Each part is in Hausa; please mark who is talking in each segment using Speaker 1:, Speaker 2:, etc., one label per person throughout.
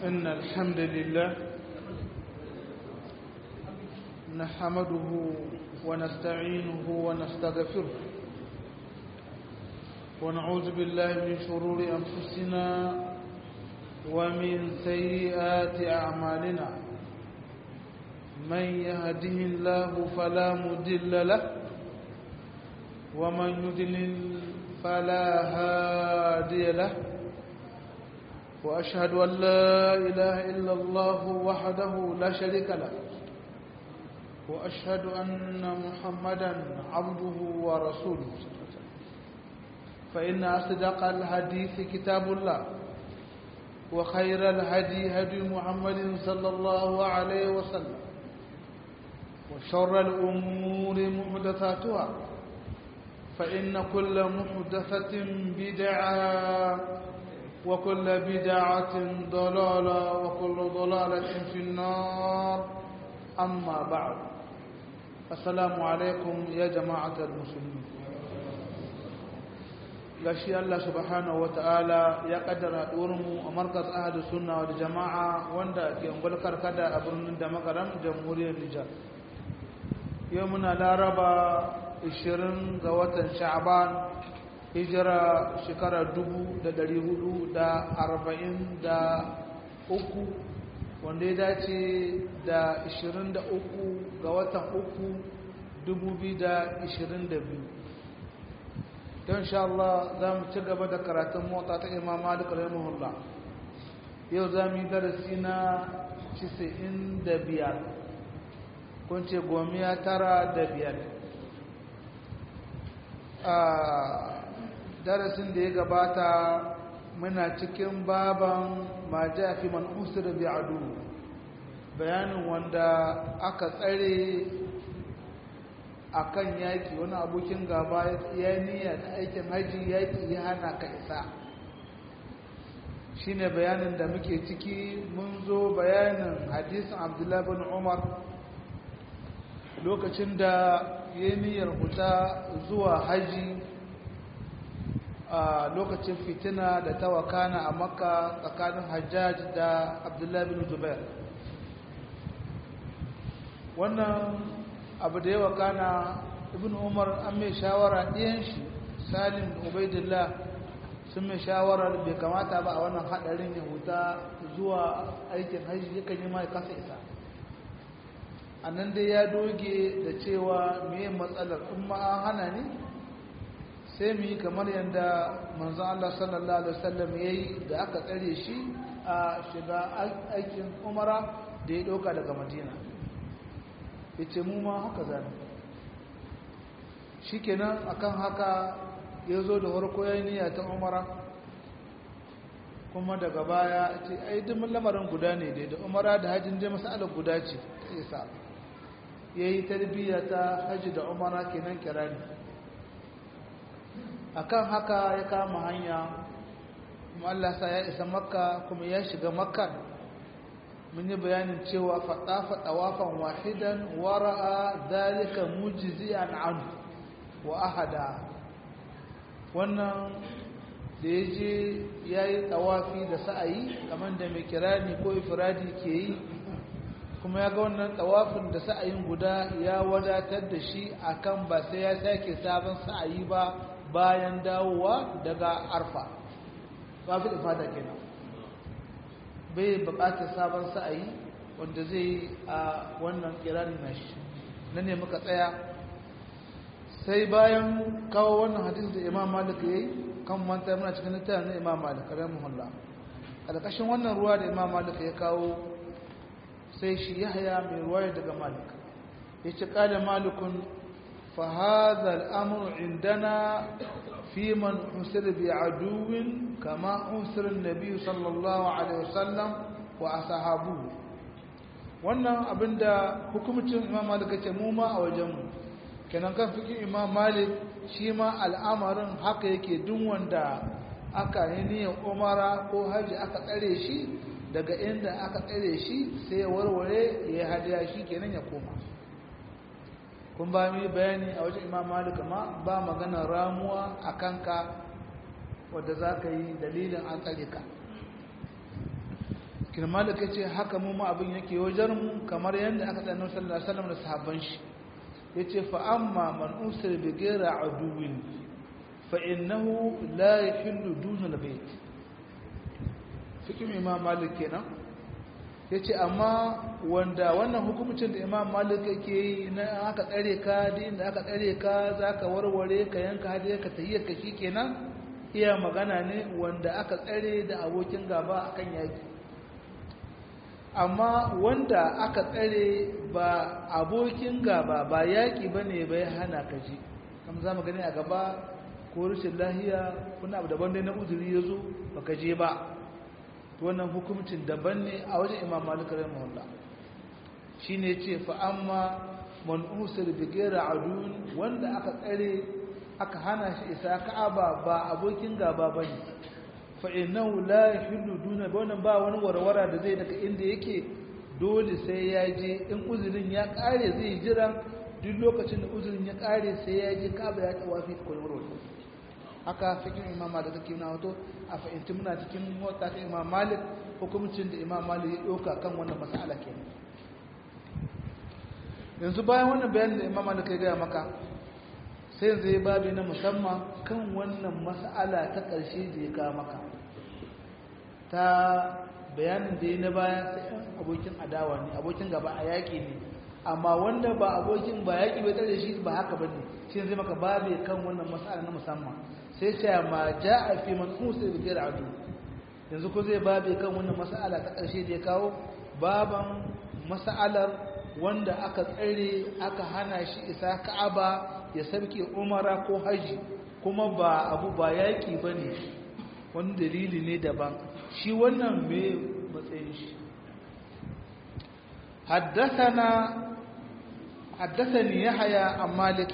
Speaker 1: إن الحمد لله نحمده ونستعينه ونستغفره ونعوذ بالله من شرور أنفسنا ومن سيئات أعمالنا من يهده الله فلا مدل له ومن يدلل فلا هادي له وأشهد أن لا إله إلا الله وحده لا شريك له وأشهد أن محمدا عبده ورسوله فإن أصدق الحديث كتاب الله وخير الهدي هدي محمد صلى الله عليه وسلم وشر الأمور محدثاتها فإن كل محدثة بدعة وكل بدعة ضلالة وكل ضلالة في النار أما بعد السلام عليكم يا جماعة المسلمين gashi Allah subhanahu wata'ala ya kaddara mu a markaz ahadu sunna wal jama'a wanda ke ungulkar kada a birnin da makaram jamhuriyar Nijar yau muna laraba 20 ga watan sha'ban hijira shekara 443 wanda ya dace da 23 ga watan 3 2022 don sha Allah za mu ci gaba da karatun mota ta imam malik rahimahullah yau za mu yi darasi na 95 kun ce gomiya tara da biyar a darasin da ya gabata muna cikin baban ma ja fi man usira bi adu bayanin wanda aka tsare akan yaki wani abokin gaba ya niyya ta aikin haji yaki ya hana ka isa shine bayanin da muke ciki mun zo bayanin hadisin abdullahi bin umar lokacin da ya niyyar huta zuwa haji a lokacin fitina da ta wakana a makka tsakanin hajjaj da abdullahi bin zubair wannan abu da ya wakana ibn umar an mai shawara ɗiyan shi salim ubaidillah sun mai shawara bai kamata ba a wannan haɗarin ya huta zuwa aikin hajji yakan yi mai kasa isa a nan dai ya doge da cewa mai matsalar kuma an hana ne sai mu yi kamar yadda manzan Allah sallallahu Alaihi wasallam ya yi da aka tsare shi a shiga aikin umara da ya ɗauka daga madina ya ce mu ma haka zane shi kenan akan haka ya zo da harko ya niyya ta umara kuma daga baya ce ai dimin lamarin guda ne dai da umara da hajjin dai masalar guda ce ta isa ya yi tarbiyya ta hajji da umara kenan kirani akan haka ya kama hanya kuma Allah sa ya isa makka kuma ya shiga makka mun yi bayanin cewa faɗafa ɗawafan wahidan wara'a dalika mujizi'an an wa ahada wannan da ya je ya yi ɗawafi da sa'ayi kamar da mai kirani ko ifiradi ke yi kuma ya ga wannan ɗawafin da sa'ayin guda ya wadatar da shi akan ba sai ya sake sabon sa'ayi ba bayan dawowa daga arfa ba fi ifada kenan bai bukatar sabon sa'ayi wanda zai yi a wannan kirani na shi na ne muka tsaya sai bayan kawo wannan hadis da imam malik ya yi kan manta muna cikin littafin na imam malik rai muhalla a ƙarƙashin wannan ruwa da imam malik ya kawo sai shi yahya mai ruwaya daga malik ya ce ƙada malikun فهذا الأمر عندنا في من حسر بعدو كما حسر النبي صلى الله عليه وسلم وأصحابه wannan abinda hukumcin imam malik ce mu ma a wajenmu kenan kan fikin imam malik shi ma al'amarin haka yake duk wanda aka yi niyyar umara ko hajji aka tsare shi daga inda aka tsare shi sai ya warware ya hadiya shi kenan ya koma kun ba mu bayani a wajen imam malik ma ba magana ramuwa a kanka wadda za ka yi dalilin an tsare ka kirmalik ya ce haka mu ma abin yake wajen mu kamar yadda aka tsaye sallallahu alaihi wasallam da sahabban shi ya ce fa amma man usir bi ghayra aduwin fa innahu la yahillu duna albayt fikin imam malik kenan ya ce amma wanda wannan hukumcin da imam malik yake yi na aka tsare ka da inda aka tsare ka za ka warware ka yanka hadi ka tahiyyar ka shi kenan iya magana ne wanda aka tsare da abokin gaba akan yaki amma wanda aka tsare ba abokin gaba ba yaki ba ne bai hana ka ji kam za mu gani a gaba ko rashin lahiya kuna abu daban dai na uzuri ya zo ba ka je ba wannan hukumcin daban ne a wajen imam malik rahimahullah shine ce fa amma man usir bi ghayra adun wanda aka tsare aka hana shi isa ka'aba ba abokin gaba bane fa innahu la yahillu duna wannan ba wani warwara da zai daga inda yake dole sai ya je in uzurin ya kare zai jira duk lokacin da uzurin ya kare sai ya je ka'aba ya tawafi kulmurul haka fikin imam malik take na wato a fahimci muna cikin mota ta imam malik hukumcin da imam malik ya ɗauka kan wannan mas'ala ke yanzu bayan wannan bayan da imam malik ya gaya maka sai yanzu ya babi na musamman kan wannan mas'ala ta ƙarshe da ya kawo maka ta bayanin da ya na baya sai ɗan abokin adawa ne abokin gaba a yaƙi ne amma wanda ba abokin ba yaƙi bai tsare shi ba haka ba ne shi zai maka babi kan wannan mas'ala na musamman sai ce ma ja a fi man musa da gera adu yanzu ko zai babe kan wannan mas'ala ta ƙarshe da ya kawo baban mas'alar wanda aka tsare aka hana shi isa ka'aba ya sarki umara ko haji kuma ba abu ba yaƙi ba ne wani dalili ne daban shi wannan mai matsayin shi حدثني يحيى عن مالك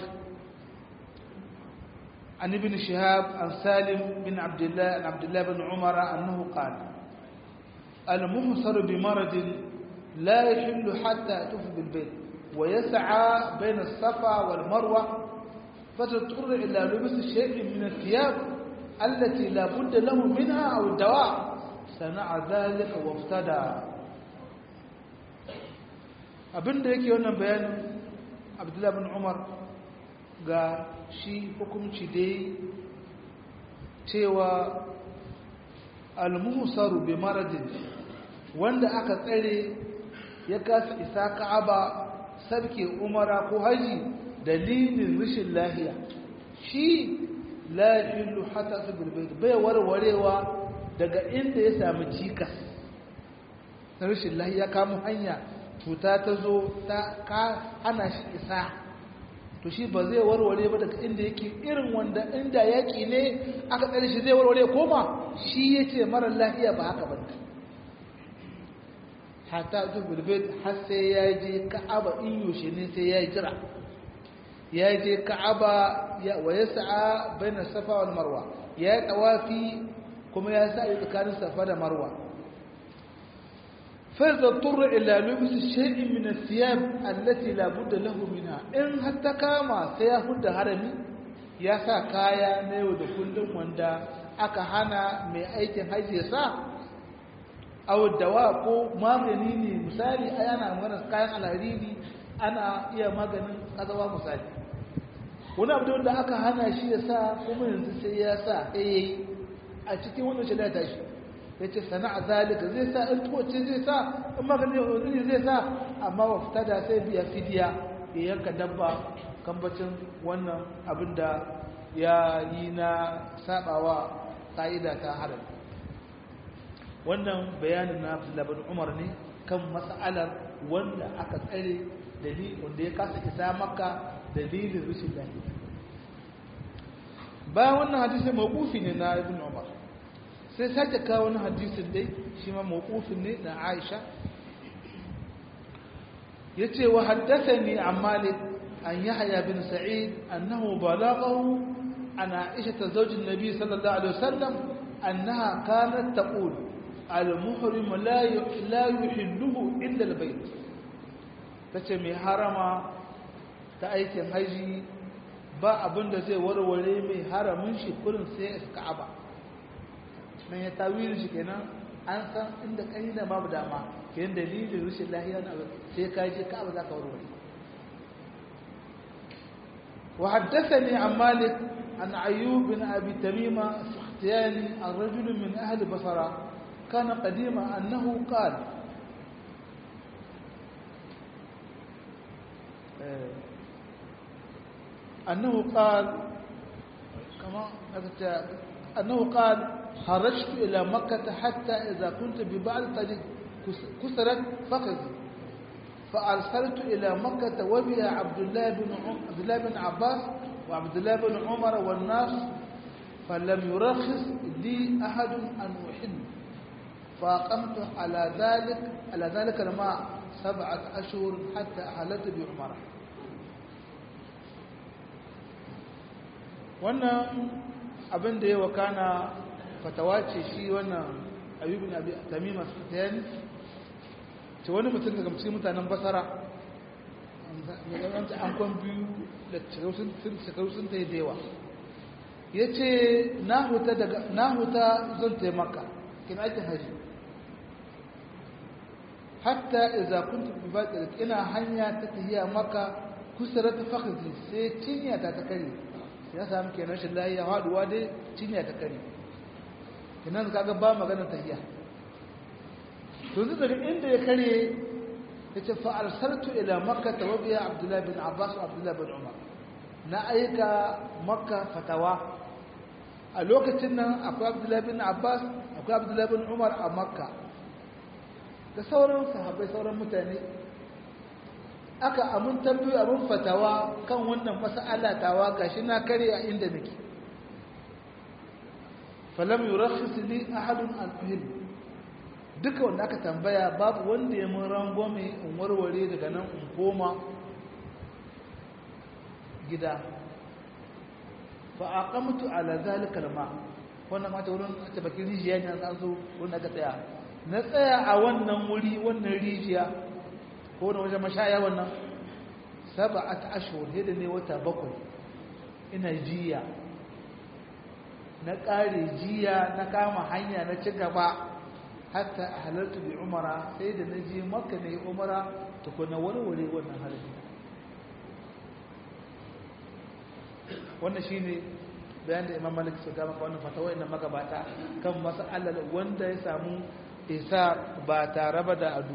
Speaker 1: عن ابن شهاب عن سالم بن عبد الله عن عبد الله بن عمر أنه قال المحصر بمرض لا يحل حتى يطوف بالبيت ويسعى بين الصفا والمروة فتضطر إلى لبس شيء من الثياب التي لا بد له منها أو الدواء صنع ذلك وافتدى abin da yake wannan bayanin abdullahi bin umar ga shi hukunci dai cewa almuhsaru bi maradin wanda aka tsare ya kasa isa ka'aba sarki umara ko haji dalilin rashin lahiya shi la yahillu hatta bil bayt bai warwarewa daga inda ya samu cikas na rashin lahiya kamun hanya cuta ta zo ta ka ana shi isa to shi ba zai warware ba daga inda yake irin wanda inda yaki ne aka tsare shi zai warware koma shi yace mara lafiya ba haka bane hatta tubul bait har sai ya je ka'aba in yoshe ne sai ya jira ya je ka'aba ya wa yas'a baina safa wal marwa ya tawafi kuma ya sa tsakanin safa da marwa فإذا اضطر إلى لبس شيء من الثياب التي لا بد له منها إن حتى كما سيهد هرمي يا سا كايا نيو da kullum wanda aka hana mai aikin haji ya sa aw dawa ko magani ne misali ai ana magana kayan alhariri ana iya maganin kazawa misali wani abu da aka hana shi ya sa kuma yanzu sai ya sa eh a cikin wannan shi da tashi ya ce sana'a zalika zai sa in tuwace zai sa in magani uzuri zai sa amma wa fita da sai biya fidiya ya yanka dabba kambacin wannan abin da ya yi na sabawa ka'ida ta haram wannan bayanin na labar umar ne kan mas'alar wanda aka tsare dalil wanda ya kasa isa maka dalilin rashin lafiya bayan wannan hadisi mawqufi ne na ibn umar sai sake kawo wani hadisin dai shi ma mawqufin ne na Aisha yace wa haddathani an Malik an Yahya bin Sa'id annahu balaghahu an Aisha zawj an-nabi sallallahu alaihi wasallam annaha kanat taqul al-muhrim la la yuhilluhu illa al-bayt tace mai harama ta aikin haji ba abinda zai warware mai haramin shi kurin sai Ka'aba nan ya tawilin shi kenan an san inda kai da babu dama kayan dalilin rashin lahiya na sai ka je ka ba za ka warware وحدثني عن مالك عن أيوب بن أبي تميمة السختياني عن رجل من أهل بصرة كان قديما أنه قال أنه قال كما أنه قال خرجت إلى مكة حتى إذا كنت ببعض الطريق كسرت فخذي فأرسلت إلى مكة وبها عبد الله بن عبد الله بن عباس وعبد الله بن عمر والناس فلم يرخص لي أحد أن أحل فأقمت على ذلك على ذلك الماء سبعة أشهر حتى أحلت بعمرة wannan abin da ya wakana fatawa ce shi wannan ayyubin abi tamima sufyan ce wani mutum daga cikin mutanen basara an kwan biyu da shekaru sun ta yi da yawa ya ce na huta zan taimaka kina aikin haji hatta iza kun tafi ba ina hanya ta tafiya maka kusurar ta fakhzi sai cinya ta ta kare ya sami kenan shi lahiya haduwa dai cinya ta kare kinan kaga ba maganar tafiya to zai daga inda ya kare ya ce fa'arsartu ila makka ta wabiya abdullahi bin abbas wa abdullahi bin umar na aika makka fatawa a lokacin nan akwai abdullahi bin abbas akwai abdullahi bin umar a makka da sauran sahabbai sauran mutane aka amin tambayi abin fatawa kan wannan mas'alatawa gashi na kare a inda nake falam yurakhis li ahadun al-fahim duka wanda aka tambaya babu wanda ya mun rangwame in warware daga nan in koma gida fa aqamtu ala zalika alma wannan mata wurin ta bakin rijiya ne an zo wurin aka tsaya na tsaya a wannan wuri wannan rijiya ko na wajen mashaya wannan sab'at ashhur hida ne wata bakwai ina jiya na kare jiya na kama hanya na ci gaba hatta halartu bi umara sai da naje makka ne umara tukuna warware wannan halin wannan shine bayan da imam malik suka maka wannan fatawa inda magabata kan mas'alar wanda ya samu isa ba tare ba da adu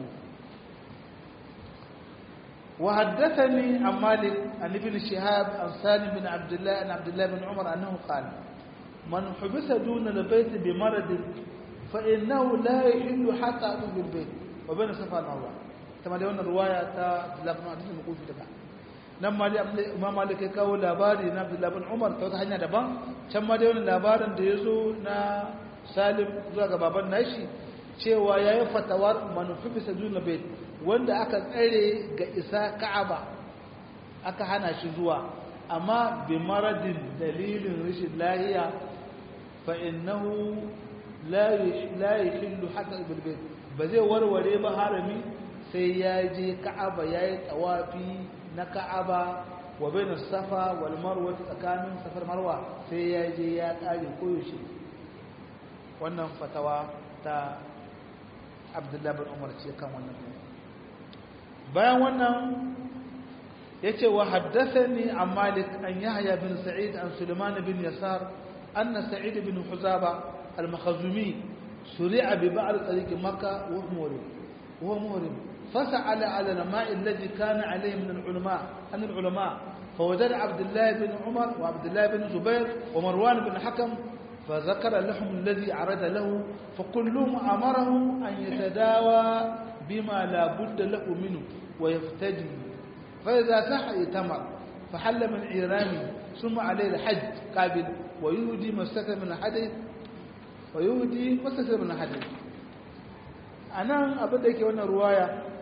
Speaker 1: وحدثني عن مالك عن ابن شهاب عن سالم بن عبد الله عن عبد الله بن عمر انه قال من حبس دون البيت بمرض فإنه لا يحل حتى أطوف البيت وبين الصفا والمروة كما دي wannan ruwaya ta Abdullah bin Hadith mukufi daga nan ma dai Imam Malik ya kawo labari na Abdullah bin Umar ta wata hanya daban can ma dai wannan labarin da yazo na Salim zuwa ga baban nashi cewa yayi fatawar manufi bisa duna bait wanda aka tsare ga isa Ka'aba aka hana shi zuwa amma bi maradin dalilin rashin lahiya fa innahu la yahillu hatta bil bayt ba zai warware ba harami sai ya je ka'aba yayi tawafi na ka'aba wa bain safa wal marwa tsakanin safar marwa sai ya je ya kare koyaushe wannan fatawa ta Abdullah bin Umar ce kan wannan bayan wannan yace wa haddathani an Malik an Yahya bin Sa'id an Sulaiman bin Yasar anna Sa'id bin Huzaba المخزومي سرع ببعض طريق مكة وهو مهرم وهو مهرم فسأل على الماء الذي كان عليه من العلماء عن العلماء فوجد عبد الله بن عمر وعبد الله بن زبير ومروان بن حكم فذكر لهم الذي عرض له فكلهم أمره أن يتداوى بما لا بد له منه ويفتدي فإذا صح يتمر فحل من عيرانه ثم عليه الحج قابل ويهدي مسكة من الحديث wa yahudi masasir min hadith anan abin da yake wannan ruwaya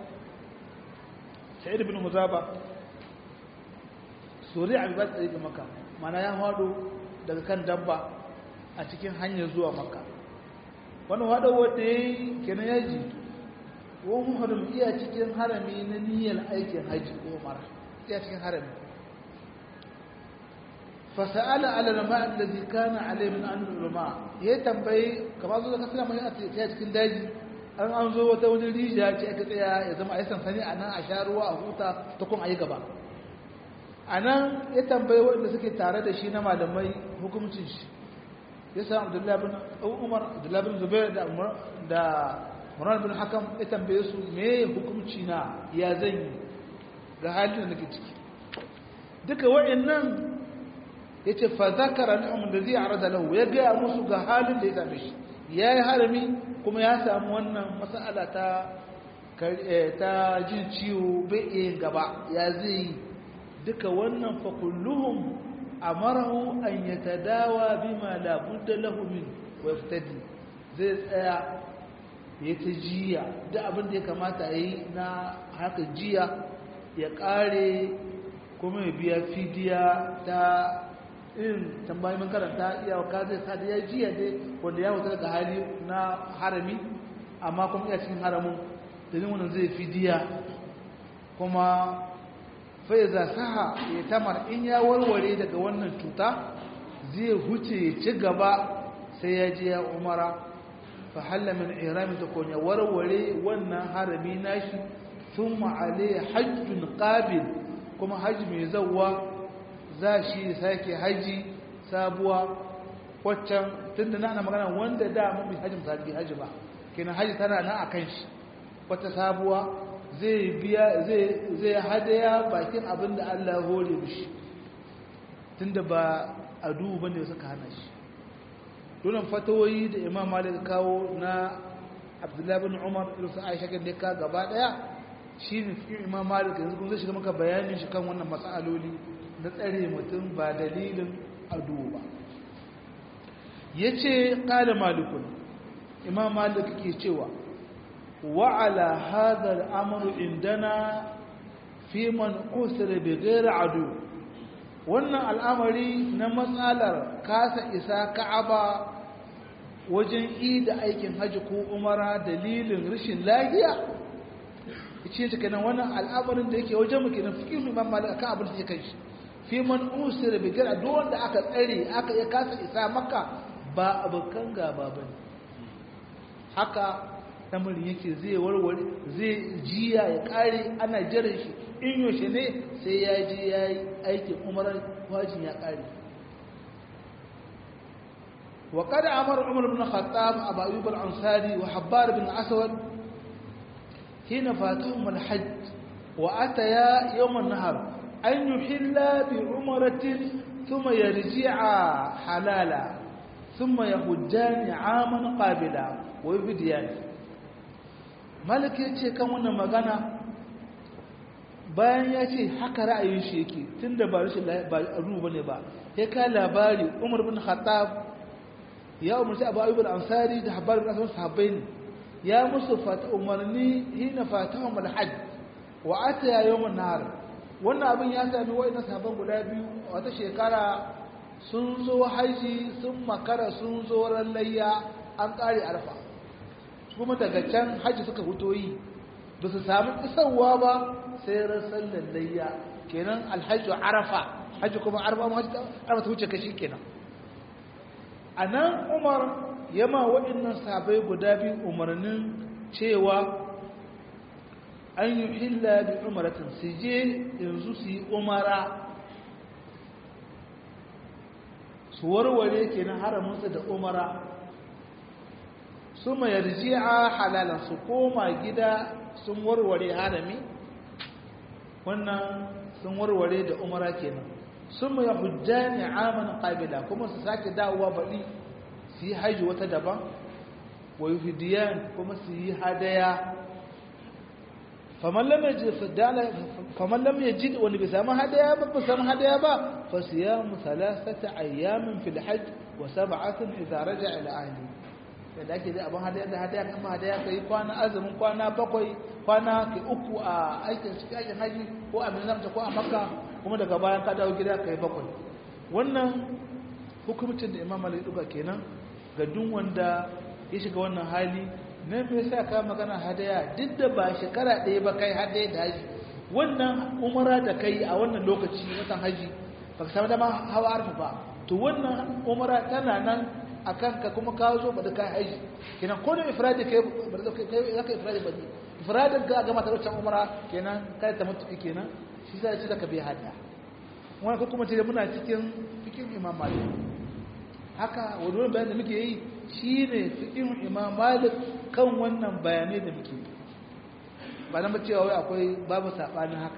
Speaker 1: sa'id ibn muzaba suri abi ba tsaye maka mana ya hado daga kan dabba a cikin hanyar zuwa maka wannan hado wanda yayi kenan yaji wa muharram iya cikin harami na niyyar aikin haji ko umara iya cikin harami fasa'ala ala lama allazi kana alai min an ulama ya tambayi kamar zo ka sallama ya ta cikin daji an an zo wata wani rijiya ce aka tsaya ya zama a yi sansani a nan a sha ruwa a huta ta kuma a yi gaba a nan ya tambayi waɗanda suke tare da shi na malamai hukumcin shi ya samu abdullahi bin umar abdullahi bin zubair da da murar bin hakam ya tambaye su me hukumci na ya zan yi ga halin da nake ciki duka waɗannan ya ce fa zakara ni'amun da zai arada lahu ya gaya musu ga halin da ya same shi ya yi harami kuma ya samu wannan mas'ala ta ta jin ciwo bai iya gaba ya zai yi duka wannan fa kulluhum amarahu an yatadawa bima la budda lahu min wa yaftadi zai tsaya ya ta jiya duk abin da ya kamata yi na haka jiya ya kare kuma ya biya fidiya ta irin tambayi mun karanta iya wa zai sa da ya jiya dai wanda ya wuta daga hali na harami amma kuma iya cikin haramun da wannan zai fidiya kuma faiza saha ya tamar in ya warware daga wannan cuta zai huce ya ci gaba sai ya je ya umara fa halla min irami ta konya warware wannan harami nashi thumma alayhi hajjun qabil kuma haji mai zawwa za shi sake haji sabuwa waccan tunda na ana magana wanda da mun bi hajji misali haji ba kenan haji tana nan akan shi wata sabuwa zai biya zai hadaya bakin abin da Allah ya hore mishi tunda ba adu bane suka hana shi dole fatawoyi da Imam Malik kawo na Abdullah bin Umar da su Aisha kan ka gaba daya shine cikin Imam Malik yanzu kun zai shiga maka bayanin shi kan wannan masaloli na tsare mutum ba dalilin adu ba yace qala malikun Imam Malik ke cewa وعلى هذا الأمر عندنا في من أسر بغير عدو wannan al'amari na matsalar kasa isa ka'aba wajen yi da aikin hajji ko umara dalilin rashin lahiya ce ta kenan wannan al'amarin da yake wajen muke na fikin imam malik akan abin da yake shi fi man usira bi gara duk wanda aka tsare aka ya kasa isa maka ba abokan gaba bane haka lamarin yake zai warware zai jiya ya kare ana jiran shi in yaushe ne sai ya je ya yi aikin umarar wajin ya kare wa kada amara umar bin khattab abu ayyub al-ansari wa habbar bin aswad hina fatahum al-hajj wa ataya yawm an-nahar an yuhilla bi umratin thumma yarji'a halala thumma yahujjani 'aman qabila wa yubdiyani malik ya ce kan wannan magana bayan ya ce haka ra'ayin shi yake tun da ba rashin ba ruwa bane ba ya ka labari umar bin khattab ya umarci abu ayyub al-ansari da habbar bin asman sahabbai ne ya musu fata umarni hina fatahum al-hajj wa ataya yawm an-nahar wannan abin ya sami wa'ina sahabban guda biyu wata shekara sun zo haji sun makara sun zo ran layya an kare arfa kuma daga can hajji suka fito yi ba su sami isarwa ba sai rasar lallayya kenan alhaji arafa hajji kuma arafa ma hajji arafa ta wuce kashi kenan a nan umar yama waɗannan sabai guda biyu umarnin cewa an yi hilla bi umaratin su je yanzu su yi umara su warware kenan haramunsa da umara suma yarji'a halalan su koma gida sun warware harami wannan sun warware da umara kenan suma yahujjani aman qabila kuma su sake dawowa baɗi su yi haji wata daban wa yuhdiyan kuma su yi hadaya faman lam yajid faman lam yajid wani bai samu hadaya ba ba samu hadaya ba fa siyamu thalathata ayyamin fil hajj wa sab'atin idza raja'a ila ahlihi da ake zai abin hadaya da hadaya kama hadaya ka yi kwana azumin kwana bakwai kwana ke uku a aikin cikin aikin haji ko a minamta ko a makka kuma daga bayan ka dawo gida ka yi bakwai wannan hukumcin da imam malik duka kenan ga duk wanda ya shiga wannan hali na me yasa ka magana hadaya duk da ba shekara ɗaya ba kai hadaya da haji wannan umara da kai a wannan lokaci watan haji baka samu dama hawa arfa ba to wannan umara tana nan akan ka kuma ka zo ba da kai haji kenan ko da ifradi kai ba da kai zaka ifradi ba ne ifradin ka ga mata wancan umara kenan kai ta mutu kenan shi sai ce zaka bi hada wannan ko kuma ce muna cikin cikin imam malik haka wannan bayanin da muke yi shine cikin imam malik kan wannan bayanai da muke yi ba na cewa wai akwai babu sabanin haka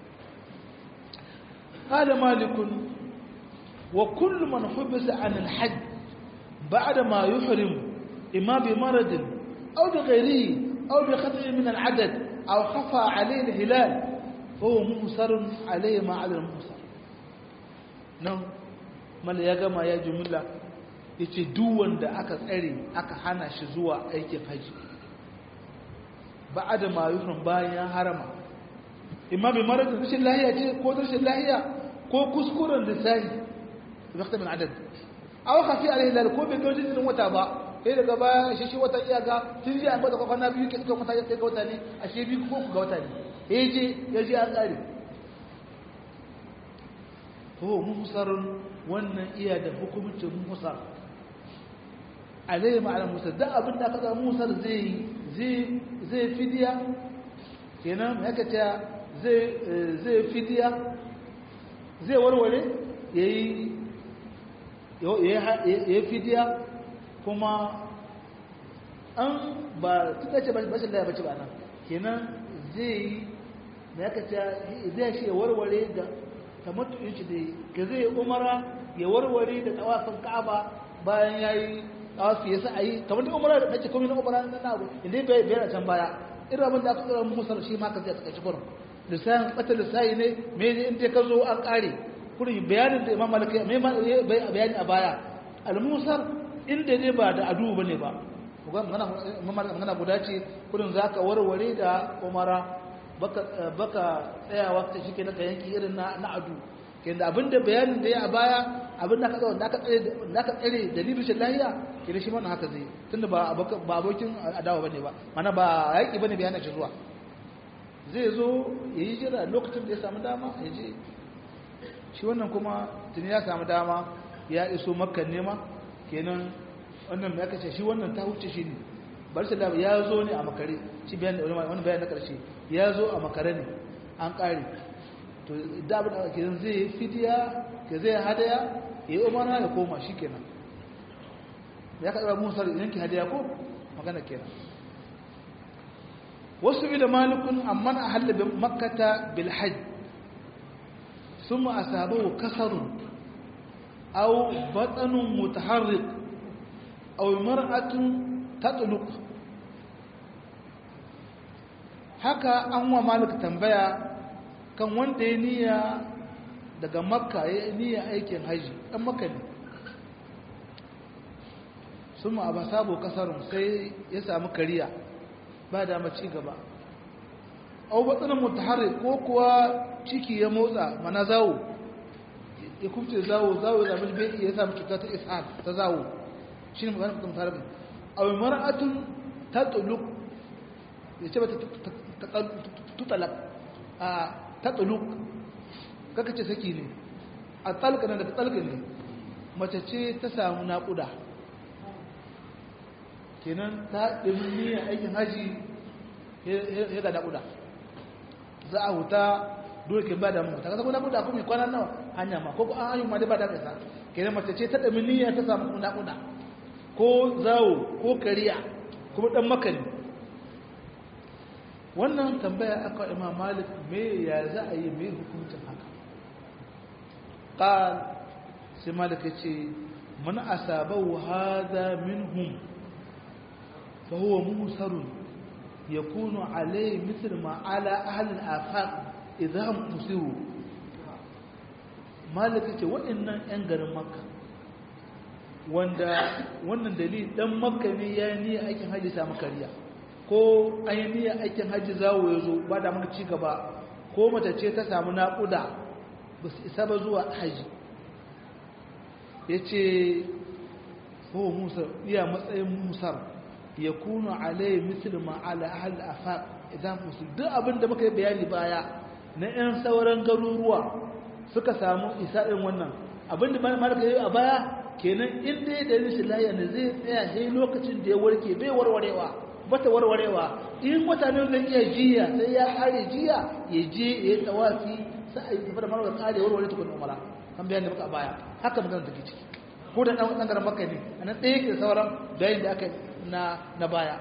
Speaker 1: قال مالك وكل من حبس عن الحج بعد ما يحرم إما بمرض أو بغيره أو بخطئ من العدد أو خفى عليه الهلال فهو مهسر عليه ما على المهسر نعم mala ya gama ya jumla ya ce duwan da aka tsare aka hana shi zuwa aikin haji ba a da mayurin bayan ya harama imma bai mara da rashin lahiya ce ko rashin lahiya ko kuskuren lissahi zakta min adad aw khafi alaihi lal ko bai ga jinsin wata ba sai daga baya shi shi wata iyaka tun ji an bada kwana biyu ke suka mata kai ga wata ne a she biyu ko ku ga wata ne eh je ya je an tsare to muhsarun wannan iya da hukumcin muhsar alaihi ma'al musar da abin da aka ga musar zai zai zai fidiya kenan haka ta zai fidiya zai warware ya yi fidiya kuma an ba tuka ce bashin laya bace ba nan kenan zai yi da ya kaca zai shi ya warware da tamattuyin shi da ga zai umara ya warware da tawafin ka'aba bayan ya yi tawafi ya sa a yi kamar da umara da ake komi na umara na abu inda bai bayar can baya irin abin da aka tsara musar shi ma ka zai ta kai kurin lissahin ɓata lissahi ne me ne inda ka zo an ƙare kurin bayanin da imam malaka mai bayani a baya almusar inda ne ba da adu ba ne ba magana guda ce kurin za ka warware da umara baka tsayawa ta shi ke na yanki irin na adu ke da abinda bayanin da ya a baya abinda ka tsawon da aka tsare dalilin shi lahiya ke da shi mana haka zai tunda ba abokin adawa ba ne ba mana ba yaƙi ba ne bayanin shi zuwa zai zo ya yi jira lokacin da ya samu dama ya je shi wannan kuma tuni ya samu dama ya iso makkan nema kenan wannan ya kace shi wannan ta huce shi ne bar shi labar ya zo ne a makare shi bayan wani bayan na karshe ya zo a makare ne an kare to da abin da kenan zai yi fidiya ke zai hadaya ya yi umarna ya koma shi kenan ya kaɗa musar yanki hadaya ko magana kenan wasu ila malikun amman a halibin makata bilhaj sun ma a sabo kasarun au batsanun mutaharrik au mar'atun tatuluk haka an wa malik tambaya kan wanda ya niyya daga makka ya niyya aikin haji ɗan makka ne sun ma a sabo kasarun sai ya samu kariya ba da ci gaba au batsanin mutahari ko kuwa ciki ya motsa mana zawo ya kufce zawo zawo ya zama bai ya samu cuta ta ishal ta zawo shi ne maganin mutum tarihi au mar'atun ta tuluk ya ce ba ta tutalak a ta tuluk kaka ce saki ne a tsalka na daga tsalka ne mace ce ta samu naƙuda kenan ta ɗin niyyar aikin haji ya ga naƙuda za a huta dole ke ba da mu ta kasa ko naƙuda kuma kwana nawa hanya ma ko an hanyar ma dai ba da kasa kenan mace ce ta ɗin niyyar ta samu naƙuda ko zawo ko kariya kuma ɗan makani wannan tambaya aka imam malik me ya za a yi mai hukuncin haka ƙal sai malik ya ce man asabahu hada minhum فهو موسر يكون عليه مثل ما على أهل الآفاق إذا هم مسروا مالك ce waɗannan 'yan garin makka wanda wannan dalil dan makka ne ya yi niyyar aikin hajji samu kariya ko an yi niyyar aikin hajji zawo ya zo ba da maka ci gaba ko mace ce ta samu naƙuda ba su isa ba zuwa hajji ya ce ko musa iya matsayin musar ya kunu alai misli ma ala ahal afaq idan musul duk abin da muka yi bayani baya na yan sauran garuruwa suka samu isa irin wannan abinda malaka yayi a baya kenan inda ya dalilin shi lahiya ne zai tsaya sai lokacin da ya warke bai warwarewa bata warwarewa in mutane zai iya jiya sai ya kare jiya ya je ya yi tawafi sai a yi tafi da marwa kare warware tukun umara kan bayan da muka baya haka magana take ciki ko da dan garin makka ne anan ɗaya ke sauran bayan da aka na na baya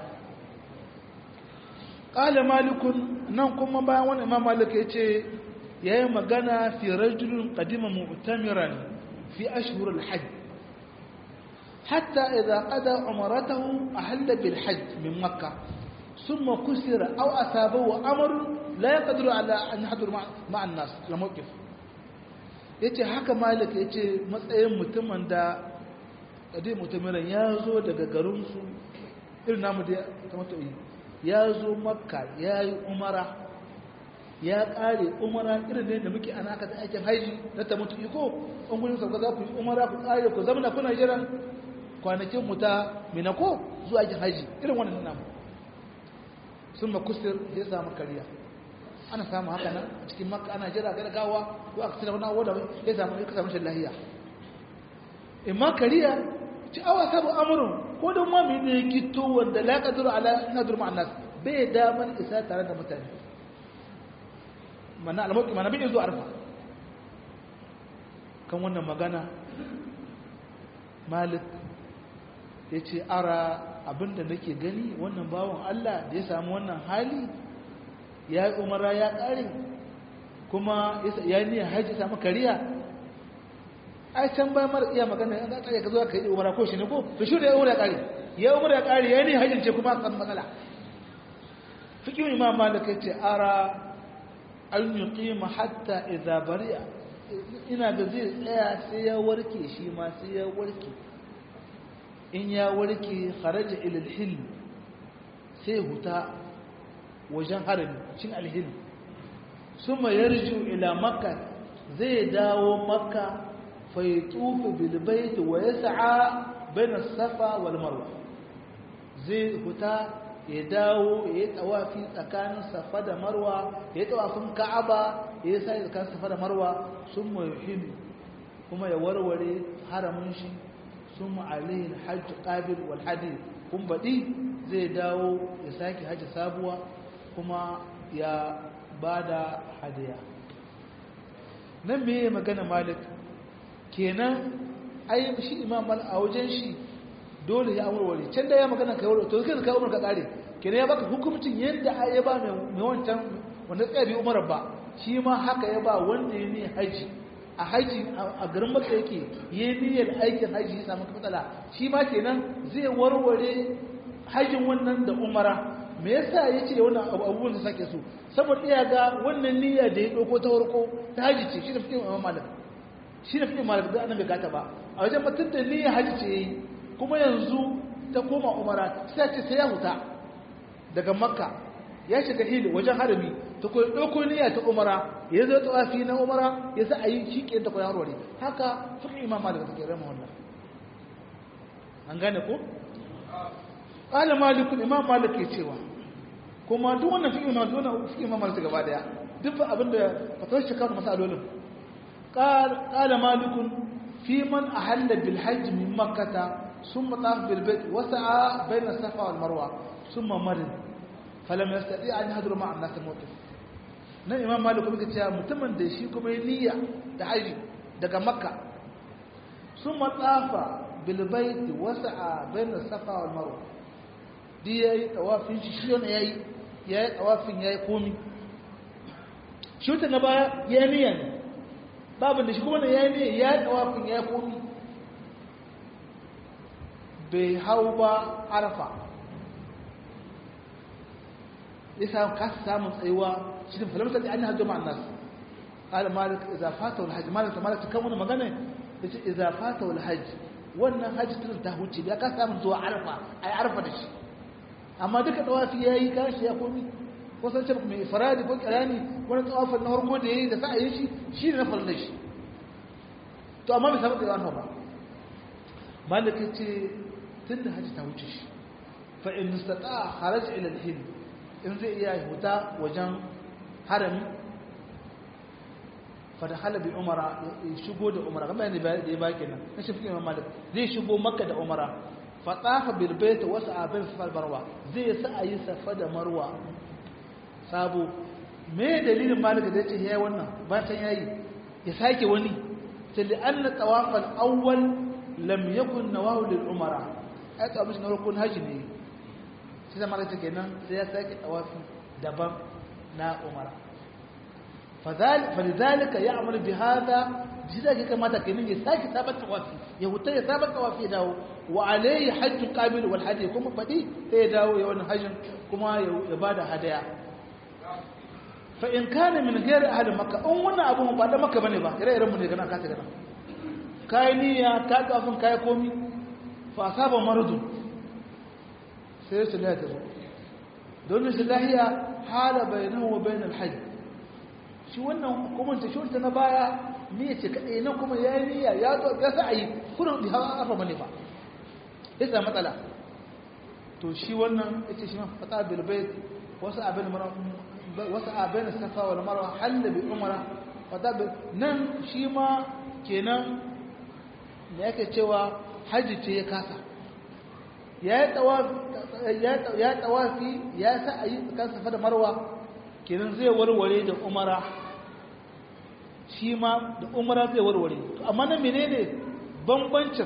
Speaker 1: qala malikun nan kuma bayan wani imam malik ya ce yayi magana fi rajulun qadima mu'tamiran fi ashhur al-hajj حتى إذا قضى عمرته أحل بالحج من مكة ثم كسر أو أصابه أمر لا يقدر على أن يحضر مع, مع الناس الموقف yace haka malik yace matsayin mutumin da kadi mutumin ya zo daga garinsu irin namu da kamata ya zo makka ya yi umara ya kare umara irin ne da muke ana aka aikin haiji na ta mutu iko an gudun sauka za ku yi umara ku kare ku zama kuna jiran kwanakin mu ta minako zuwa aikin haji irin wannan namu sun makusir ya samu kariya ana samu haka nan a cikin makka ana jira ga gawa ko aka tsira wani abu da ya samu ya samu shan lahiya in ma kariya ci awa sabu amurin ko don ma mai ne gito wanda la kaduru ala nadur ma'anas bai daman isa tare da mutane mana almuki mana bai zuwa arfa kan wannan magana malik ya ce ara abinda nake gani wannan bawan Allah da ya samu wannan hali ya yi umara ya ƙare kuma ya yi niyan haji samu kariya ai can bayan mara iya magana ya ƙare ka zo ka yi umara ko shi ne ko to shi da ya umara ya ƙare ya umara ya ƙare ya yi niyan hajjin ce kuma kan matsala fikin imam malik ya ce ara an yi ƙima hatta idza bari'a ina da zai tsaya sai ya warke shi ma sai ya warke in ya warke kharaja ilal hil sai huta wajen harami cin alhil suma yarju ila makka zai dawo makka fa yatufu bil bait wa yas'a bain as-safa wal marwa zai huta ya dawo ya yi tawafi tsakanin safa da marwa ya yi tawafin ka'aba ya yi sai tsakanin safa da marwa sun yuhil kuma ya warware haramin shi ثم عليه الحج قابل والحديث kun baɗi zai dawo ya sake hajji sabuwa kuma ya ba da hadiya nan me magana malik kenan ai shi imam mal a wajen shi dole ya amurware can da ya magana kai wuri to kai ka umar ka kare kenan ya baka hukuncin yadda ya ba mai wancan wanda tsaya bi umar ba shi ma haka ya ba wanda ya ne haji a haji a garin maka yake yi niyyar aikin haji ya samu matsala shi ma kenan zai warware hajin wannan da umara me yasa ya ce wannan abubuwan da sake so saboda iya ga wannan niyya da ya ɗauko ta farko ta haji ce shi da fiye imam malik shi da fiye malik da annabi gata ba a wajen mutum da niyya haji ce yayi kuma yanzu ta koma umara sai ce sai ya huta daga makka ya shiga hili wajen harami ta koyi ɗauko niyya ta umara ya zo tawafi na umara ya sa a yi shi ke ta koyi harware haka fiƙi imam malik ta ke rama wannan an gane ko? ƙala malikun imam malik ke cewa kuma duk wannan fiƙi imam wannan fiƙi imam malik gaba daya duk ba abin da fatawar shi kawo masalolin ƙala malikun fi man a halla bil hajji min makkata sun mataf bil bait wasa'a bayna safa wal marwa sun mamarin falam yastati an hadru ma'a an-nas al-mawqif nan imam malik kuma ce mutumin da shi kuma niyya da haji daga makka sun matsafa bil bait wasa'a bayna safa wal marwa di yayi tawafin shi shi ne yayi yayi tawafin yayi komi shi ta na baya ya niyya ne babu da shi kuma yayi niyya yayi tawafin yayi komi bai hau ba arafa ya samu kasa samun tsayuwa shi da falamta da an hajjo ma'an nasu ƙala malik iza fata wal hajji malik malik kan wani magana ya ce iza fata wal hajji wannan hajji tun ta huce ya kasa samun zuwa arfa a yi arfa da shi amma duka tsawafi ya yi kashi ya komi wasan ce mai faradi ko kirani wani tsawafin na harko da ya yi da sa'a yi shi shi ne na farin shi to amma bai samu tsayuwa ba malik ya ce tun da hajji ta wuce shi fa in nistata haraj ila al-hind in zai iya huta wajen harami fada halabi umara ya shigo da umara kamar yadda da ya ba kenan na shi fikin malik zai shigo makka da umara fatafa bil bait wa sa'abin safar marwa zai sa ayi safa da marwa sabo me dalilin malik da yace yayi wannan ba san yayi ya sake wani sai da anna tawaf al awwal lam yakun nawahu lil umara ai tawaf na rukun haji ne sai da malik kenan sai ya sake tawafi daban na umara فلذلك يعمل بهذا بذلك كما تكنين يساكي ثابت توافي يهوتا يثابت توافي داو وعليه حج قابل والحدي كما فدي يداو يوان حج كما يبادا هدايا فإن كان من غير أهل مكة أم وانا أبو مبادا مكة بني با إرى إرى مني غنا كاتي غنا كاي نية كاي أفن كاي كومي فأصاب مرض سيرس الله تزو دون الله حال بينه وبين الحج shi wannan hukumanta shurta na baya niyya ce kaɗai nan kuma ya yi niyya ya zo ya sa a yi kudin da hawa afa mane ba ya sa matsala to shi wannan ya ce shi ma fata bilbai wasu abin wasu abin safa wal marwa halla bi umara fata bil nan shi ma kenan da yake cewa haji ce ya kasa ya yi tawafi ya sa a yi tsakanin safa da marwa kenan zai warware da umara shi ma da umara zai warware amma na menene bambancin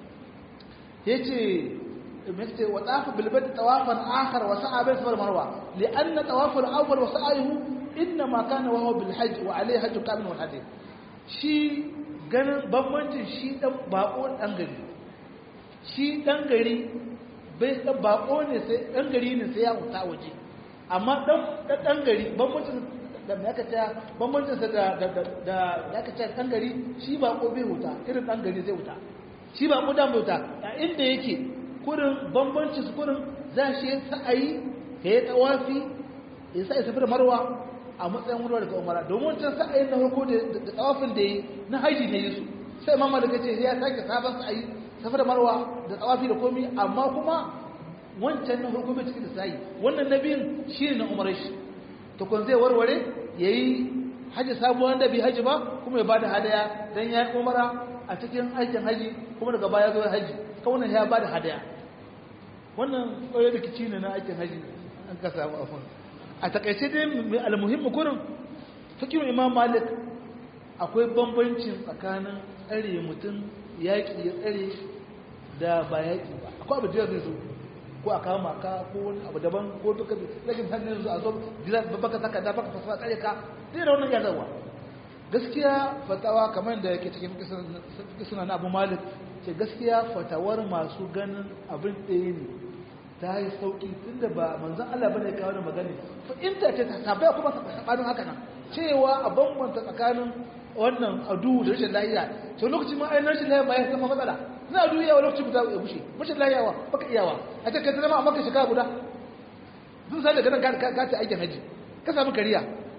Speaker 1: ya ce مثل وطاف بالبيت طوافا آخر وسعى بين الصفا والمروة لأن طواف الأول وسعيه إنما كان وهو بالحج وعليه حج كامل والحديث shi ganin bambancin shi dan bako dan gari shi dan gari bai dan bako ne sai dan gari ne sai ya huta waje amma dan dan gari bambancin da me aka ce bambancin sa da da da aka ce dan gari shi bako bai huta irin dan gari zai huta shi bako dan bai huta a inda yake kurin bambancin su kurin za shi sa'ayi ya yi tawafi ya sa ya safi da marwa a matsayin wurwa daga umara domin wancan sa'ayin na farko da tsawafin da yi na haji ne su sai mamma daga ce ya sake sabon sa'ayi safi da marwa da tsawafi da komi amma kuma wancan na farko bai cikin da sa'ayi wannan na biyun shi ne na umarar shi to kun zai warware ya yi haji sabuwar da bai haji ba kuma ya bada hadaya don ya yi umara a cikin aikin haji kuma daga baya zo haji kawunan ya bada hadaya wannan tsoye da kici ne na aikin haji an ka samu afon a takaice dai almuhimmi kurin fikin imam malik akwai bambancin tsakanin tsare mutum yaƙi ya tsare da ba yaƙi ba akwai abu da zai zo ko a kama ka ko wani abu daban ko duka rashin hannun su a zo baka saka da baka fasa tsare ka zai da wannan ya zarwa gaskiya fatawa kamar da yake cikin kisana na abu malik ce gaskiya fatawar masu ganin abin ɗaya ne ta yi sauƙi tun da ba manzan Allah bane kawo da magani fa'inta ce ta tabbaya kuma saɓanin haka nan cewa a bambanta tsakanin wannan adu da rashin lahiya to lokacin ma ainihin rashin lahiya ba ya zama matsala na adu yawa lokacin guda ya bushe rashin lahiyawa baka iyawa a ce kai zama a maka shekara guda zun sa daga nan ka ta aikin haji ka samu kariya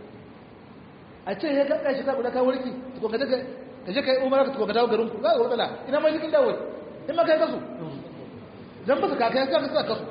Speaker 1: a ce ya ka shekara guda ka warki to ka daga ka je kai umara ka dawo garin ku za ka matsala ina ma jikin dawo in ma kai kasu dan ba ka kai ka ka kasu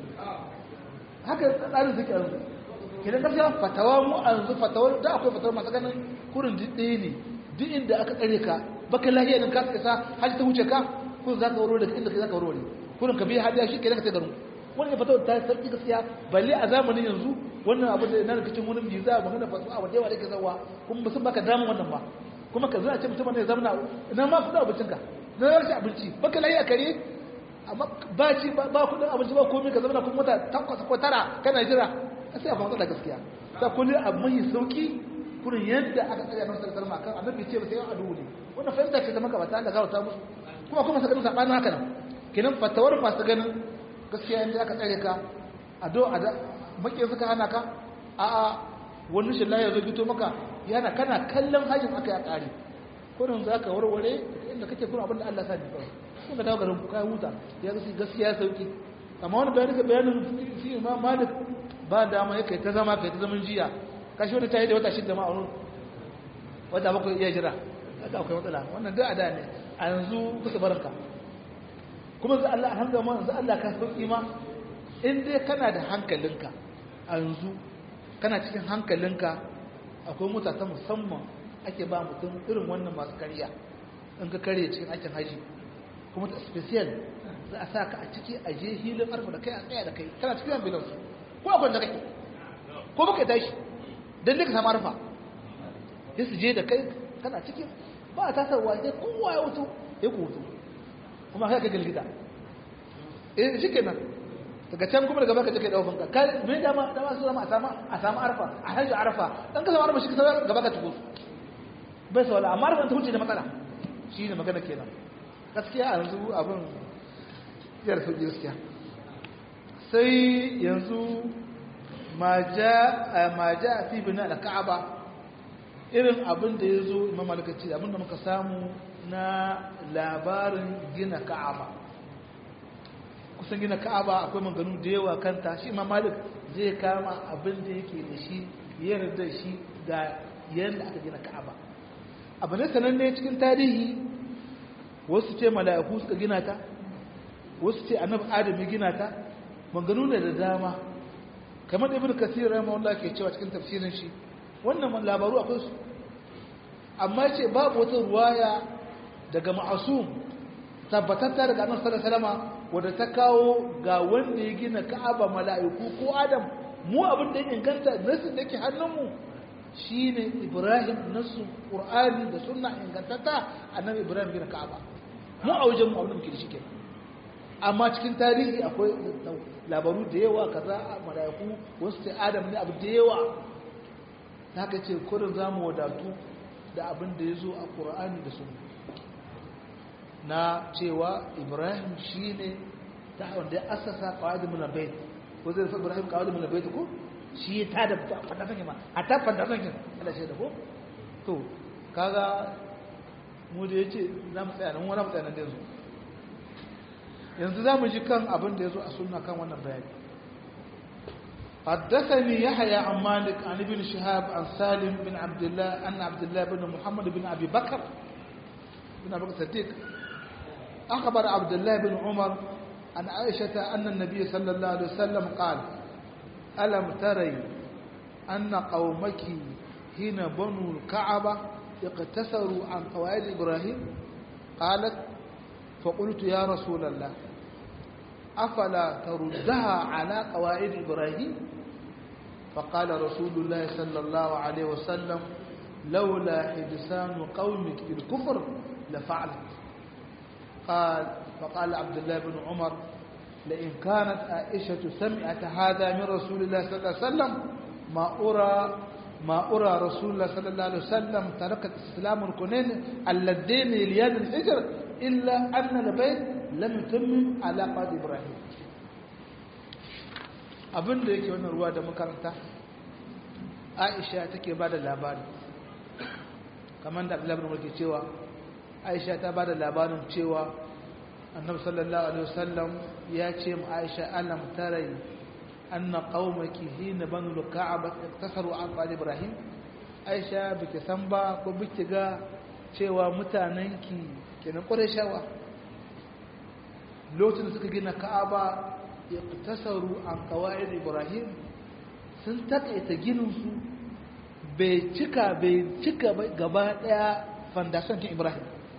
Speaker 1: haka tsarin suke yanzu kidan gaskiya fatawa mu a yanzu fatawar da akwai fatawar masu ganin kurin ɗaya ne duk inda aka tsare ka baka lahiya din ka isa hajji ta wuce ka kun za ka waro daga inda za ka waro ne kurin ka biya hadiya shi kenan ka sai garin wannan fatawar ta sarki gaskiya balle a zamanin yanzu wannan abu da na rikicin wani biza magana fasuwa wa da yawa da ke zawa kuma ba sun baka damun wannan ba kuma ka zuna ce mutum ne zamana ina ma kudin abincinka na rashin abinci baka layi a kare amma ba ci ba kudin abinci ba komai ka zamana kuma wata takwas ko tara kana jira a sai a fahimta da gaskiya ta kullum abu mai sauki kurin yadda aka tsaya nan sarkar ma kan annabi ce ba sai yan adu ne wannan fahimta ce ta maka ba ta da gawa ta musu kuma kuma sa ganin sabanin haka nan kenan fatawar masu ganin gaskiya yadda aka tsare ka a do a da makin suka hana ka a'a wani shi ya zo gito maka yana kana kallon hajjin aka ya ƙare kurin za ka warware inda kake kuna abinda Allah sa ne kawai kun ka dawo garin ku kai huta ya gasi gaskiya ya sauki amma wani bayanin ka bayanin fi imam malik ba dama ya kai ta zama kai ta zaman jiya kashi wani ta yi da wata shidda ma a wani wata bakwai iya jira kaga akwai matsala wannan duk a da ne a yanzu kusa barka kuma za Allah alhamdulillah za Allah ka sauki ma in dai kana da hankalinka a yanzu kana cikin hankalinka akwai mota ta musamman ake ba mutum irin wannan masu kariya in ka karye cikin aikin haji kuma ta special za a sa ka a ciki a je hilin arfa da kai a tsaya da kai kana cikin ambulance ko akwai da kake ko baka tashi dan duka samu arfa sai su je da kai kana cikin ba a tasarwa sai kowa ya wuto ya ku wuto kuma kai ka gilgida eh shi kenan daga can kuma daga baka je kai dawo ka kai me dama dama su zama a samu a samu arfa a hajji arfa dan ka samu arfa shi ka samu gaba ka tuko bai sawala amma arfa ta huce da matsala shi ne magana kenan gaskiya a yanzu abin yar sauki gaskiya sai yanzu ma ja fi bina da ka'aba irin abin da ya zo imam malakaci abin da muka samu na labarin gina ka'aba kusan gina ka'aba akwai maganu da yawa kanta shi imam malik zai kama abin da yake da shi yarda shi ga yadda aka gina ka'aba abu ne sananne cikin tarihi wasu ce mala'iku suka gina ta wasu ce annabi adam ya gina ta maganu ne da dama kamar da ibn kasir rahimahullah ke cewa cikin tafsirin shi wannan labaru akwai su amma ce babu wata ruwaya daga ma'asum tabbatatta daga annabi sallallahu alaihi wasallam wanda ta kawo ga wanda ya gina ka'aba mala'iku ko adam mu abin da ya inganta nasu da ke hannunmu shine ibrahim nasu qur'ani da sunna ingantatta annabi ibrahim gina ka'aba mu a wajen mu abin da muke da shi kenan amma cikin tarihi akwai labaru da yawa kaza a mala'iku wasu sai adam ne abu da yawa haka ce kurin za mu wadatu da abin da ya zo a ƙura'ani da sunna na cewa ibrahim shi ne ta wanda ya asasa kawai muna bai ko zai rufe ibrahim kawai muna bai ko shi ya ta da fandasan ma a ta fandasan kin ala shi da ko to kaga mu da ya ce za mu tsaya nan wani mu tsaya nan da yanzu yanzu za mu ji kan abin da ya zo a sunna kan wannan bayani حدثني يحيى عن مالك عن ابن شهاب عن سالم بن عبد الله أن عبد الله بن محمد بن أبي بكر بن أبي بكر الصديق أخبر عبد الله بن عمر عن عائشة أن النبي صلى الله عليه وسلم قال ألم تري أن قومك حين بنوا الكعبة اقتصروا عن قواعد إبراهيم قالت فقلت يا رسول الله أفلا تردها على قواعد إبراهيم فقال رسول الله صلى الله عليه وسلم لولا حدثان قومك بالكفر لفعلت قال فقال عبد الله بن عمر لئن كانت عائشة سمعت هذا من رسول الله صلى الله عليه وسلم ما أرى ما أرى رسول الله صلى الله عليه وسلم تركت إسلام الكنين اللذين لياد الحجر إلا أن البيت lam yutammin alaqat ibrahim abin da yake wannan ruwa da makaranta aisha take bada labari kamar da abdullahi ibn ke cewa aisha ta bada labarin cewa annabi sallallahu alaihi wasallam ya ce mu aisha alam tarai anna qaumaki hina banu al-ka'aba tasaru an qal ibrahim aisha biki san ba ko biki ga cewa mutanenki kenan qurayshawa lokacin da suka gina ka'aba ya tasaru an kawai ibrahim sun takaita gininsu bai cika bai cika gaba daya fandason kin ibrahim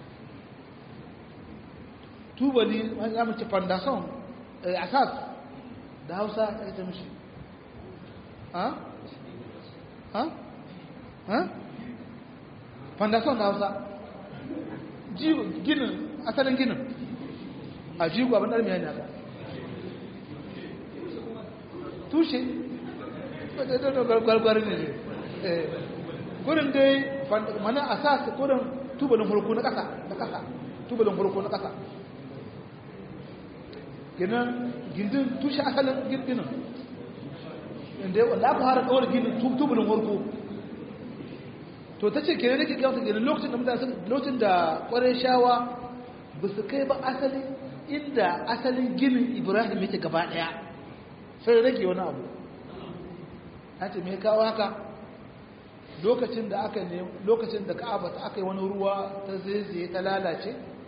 Speaker 1: tubali ya mace fandason asas da hausa ta ita mishi ha? ha? ha? fandason da hausa ginin asalin ginin a jigo abin ɗarmiya ne aka tushe gwargwar ne ne kurin dai mana a sa su kurin tubalin hulku na ƙasa na ƙasa tubalin hulku na ƙasa ginin gindin tushe asalin ginin inda yawon da aka fara kawar ginin tubalin hulku to ta ce kenan nake kyauta ginin lokacin da mutane lokacin da ƙwarai shawa ba su kai ba asalin inda asalin ginin ibrahim yake gaba daya sai rage wani abu ta ce mai kawo haka lokacin da aka ne lokacin da ka'aba ta aka yi wani ruwa ta zaizaye ta lalace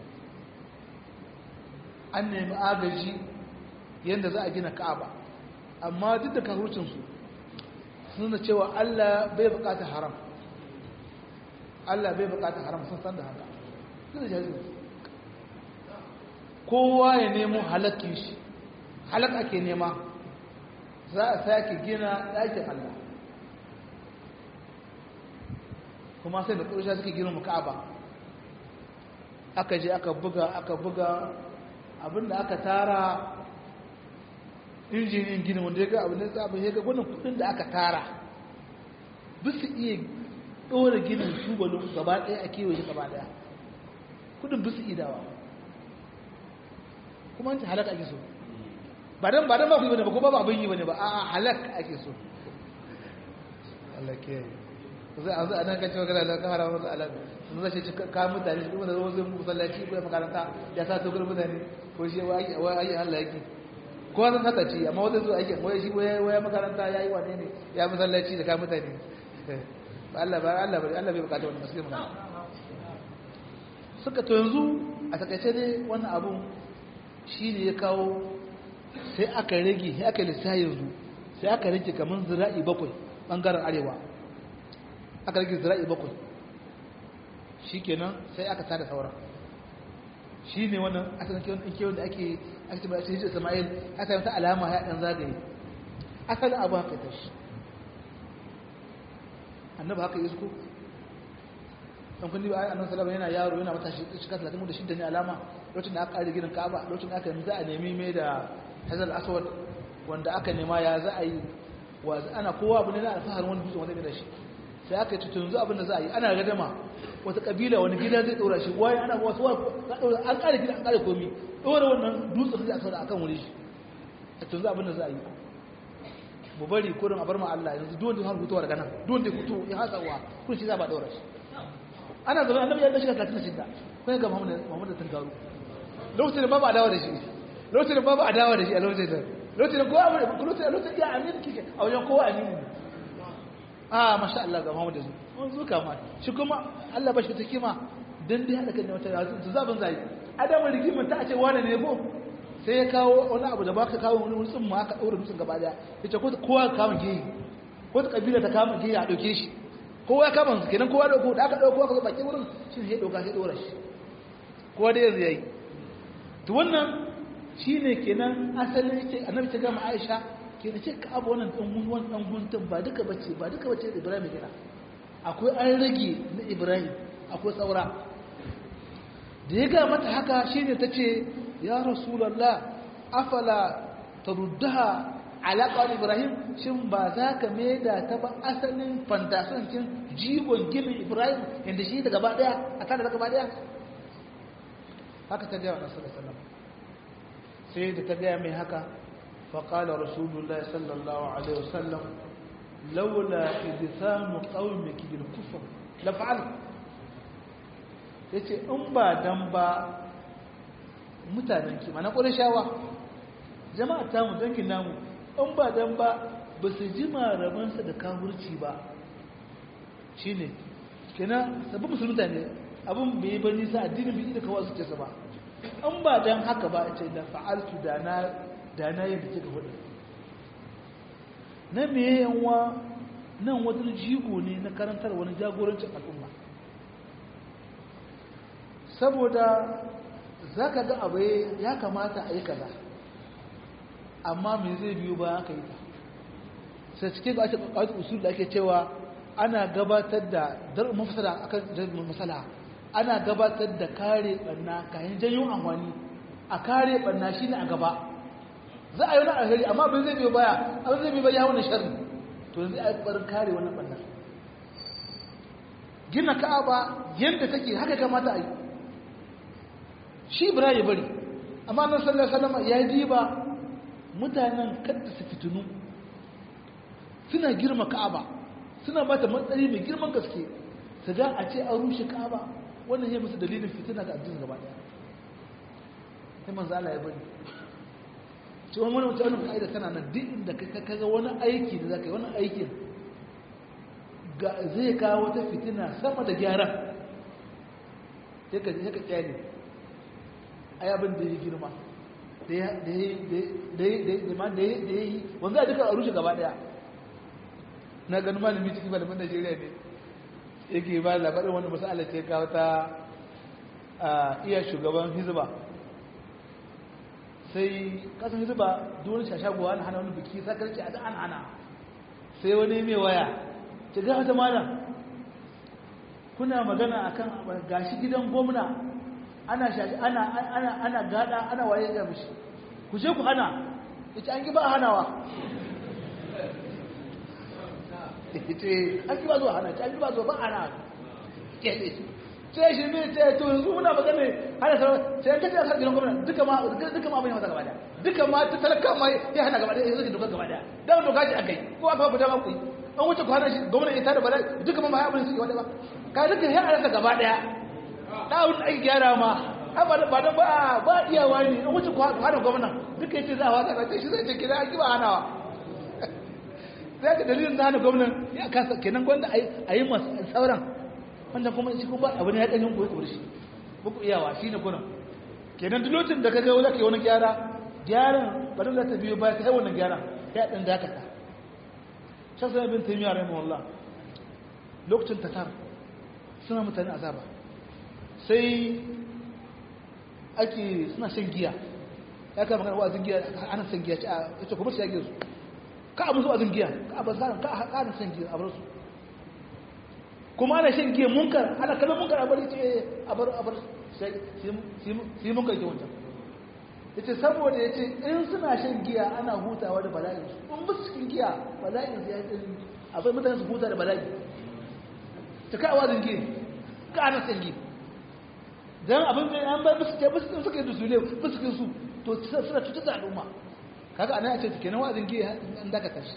Speaker 1: an nemi agaji yadda za a gina ka'aba amma duk da kahurcinsu suna cewa allah bai bukata haram Allah bai bukata haram sun san da haka su da jahilci kowa ya nemo halakkin shi halak ake nema za a sake gina ɗakin Allah kuma sai da ƙurshe suke gina ka'aba aka je aka buga aka buga abinda aka tara injiniyan gini wanda ya ga abin da tsabin ya ga gwanin kudin da aka tara bisu iya ɗora ginin tubalin gaba ɗaya a kewaye gaba ɗaya kudin bisu idawa kuma an ce halaka ake so ba don ba don ba ku yi bane ba ko ba abin yi bane ba a halak ake so Allah ke yi zai a zai anan kacce magana da ka haramar da alaƙa sun zai ce ka mutane shi kuma da zama zai musallaci ko makaranta ya sa tokar mutane ko shi wai ayi Allah yake ko zan haka ce amma wata zuwa ake wai shi waya makaranta ya yi wane ne ya masallaci da ka mutane ba Allah ba Allah ba Allah bai bukata wani musulmi magana suka to yanzu a takaice ne wannan abun shi ne ya kawo sai aka rage sai aka lissahi yanzu sai aka rage kamar zira'i bakwai bangaren arewa aka rage zira'i bakwai shi kenan sai aka tada sauran shi ne wannan asalin kewan da ake ake ba shi Isma'il aka yi ta alama ya dan zagaye asalin abu haka ta shi annabi haka yi suku dan kun ba annabi sallallahu yana yaro yana mata shi shika 36 ne alama lokacin da aka kare gidan Ka'aba lokacin da aka yi za a nemi mai da Hazal Aswad wanda aka nema ya za a yi wa ana kowa abu ne na alfaharin wani dutsen wanda ne da shi sai aka yi tutun yanzu abin da za a yi ana gadama wata kabila wani gida zai ɗora shi waye ana wasu an ƙare gida an ƙare komi ɗora wannan dutsen zai a saura akan wuri shi a tunzu abin da za a yi mu bari kurin a bar ma Allah yanzu duwanda ya hutuwa daga nan duwanda ya hutu ya hatsa wa kun shi za ba ɗora shi ana zama annabi ya shiga talatin da shida kun ga Muhammad da Tangaru lokacin da babu adawa da shi lokacin da babu adawa da shi a lokacin da lokacin da kowa lokacin lokacin ya amin kike a wajen kowa amin a masha Allah ga Muhammad da su mun zuka ma shi kuma Allah ba shi ta kima dan dai hada kan wata yanzu zaban zai adamu rigimin ta ce wani ne ko sai ya kawo wani abu da ba ka kawo wani tsin ma aka daura dutsen gaba daya yace ko kowa ka kama geyi ko ta kabila ta kama geyi a dauke shi kowa ya kama su kenan kowa dauko da aka dauko aka zo baki wurin shi ne ya dauka sai dora shi kowa da yanzu yayi to wannan shine kenan asalin yake annabi ta gama Aisha ke da ce ka abu wannan dan wannan dan guntun ba duka bace ba duka bace da Ibrahim gina akwai an rage na Ibrahim akwai saura da ya ga mata haka shine tace ya rasulullah afala taruddaha ala qawl Ibrahim shin ba za ka maida ta ba asalin fantasan kin jigon ginin Ibrahim inda shi da gaba daya a tare da gaba daya haka ta ga Annabi sallallahu alaihi wasallam sai da ta ga mai haka فقال رسول الله صلى الله عليه وسلم لولا إذثام قومك بالكفر لفعل yace in ba dan ba mutanen ki mana shawa jama'a ta mu dangin namu in ba dan ba ba su ji marabansa da kafirci ba shine kenan sabbin musulmi ne abin bai ba nisa addinin bai da kawo su ce ba in ba dan haka ba ce da fa'altu da na da na yadda kika hudu na meye yanwa nan wata jigo ne na karantar wani jagorancin al'umma saboda za ka ga abu ya kamata a yi kaza amma me zai biyu ba aka yi ta sai cikin da ake ƙwaƙwaƙi usul da ake cewa ana gabatar da dar mafasala akan jarumin masala ana gabatar da kare ɓanna kayan janyo amfani a kare ɓanna shi ne a gaba za a yi wani alheri amma abin zai biyo baya abin zai biyo baya wani sharri to yanzu a yi ƙwarin kare wannan ɓannar gina ka'aba yadda take haka kamata a yi shi bira ya bari amma nan sallar salama ya yi ba mutanen kadda su fitinu suna girma ka'aba suna ba ta matsayi mai girman gaske su ga a ce an rushe ka'aba wannan ya musu dalilin fitina ga addinin gaba daya sai manzo Allah ya bari ce wani wani wani ka'ida tana nan duk inda ka kaga wani aiki da zaka yi wani aikin zai kawo wata fitina sama da gyara sai ka ka kyale ai abin da ya girma da ya yi wanda a duka a rushe gaba daya na ganin malami cikin malamin najeriya ne yake ba labarin wani masala ce ga wata iya shugaban hizba sai kasan hizba duwani shashagowa na hana wani biki sakarci a an hana sai wani mai waya ce ga wata malam kuna magana akan gashi gidan gwamna ana shashi ana ana ana gada ana waye ga mishi ku je ku hana ita an ki ba hanawa ita an ki ba zuwa hana an ki ba zuwa ba hana kele sai shi ne sai to yanzu muna magana hana sarwa sai an kace har gidan gwamna duka ma duka ma bai masa gaba daya duka ma ta talaka ma ya hana gaba daya yanzu doka gaba daya dan doka ce akai ko aka ba dama ku an wuce ku hana shi gwamna ita da bala duka ma ya abin su gaba daya ba ka duka ya hana gaba daya da wani ai gyara ma ba da ba ba ba iyawa ne an wuce ku hana gwamna duka yace za a wata sai shi zai ce kira an ki ba hanawa sai ka dalilin da hana gwamnan ya kasa kenan gwanda a yi masu sauran wanda kuma shi kuma abu ne ya ɗanyen koyi kori shi buku iyawa shi ne kunan kenan duk lokacin da ka ga wani wani gyara gyaran bari za ta biyo baya ta yi wannan gyara ya ɗan dakata shan sami bin taimiyya rai mawallah lokacin tatar suna mutane azaba sai ake suna shan giya ya kama magana wa'azin giya ana shan giya ce a ce kuma shi ya giya su ka abu su wa'azin giya ka abu zaran ka ana shan giya a bar su kuma ana shan giya munkar ana kallon munkar a bari ce a bar a bar sai munkar ke wancan ya ce saboda ya ce in suna shan giya ana hutawa da bala'i in ba cikin giya bala'in su ya yi akwai mutane su huta da bala'i ta ka wa'azin giya ka ana shan giya dan abin da an bar musu ce musu suka yi da su ne musu su to suna cutar da al'umma kaga anan a ce kenan wa'azin giya an daka tashi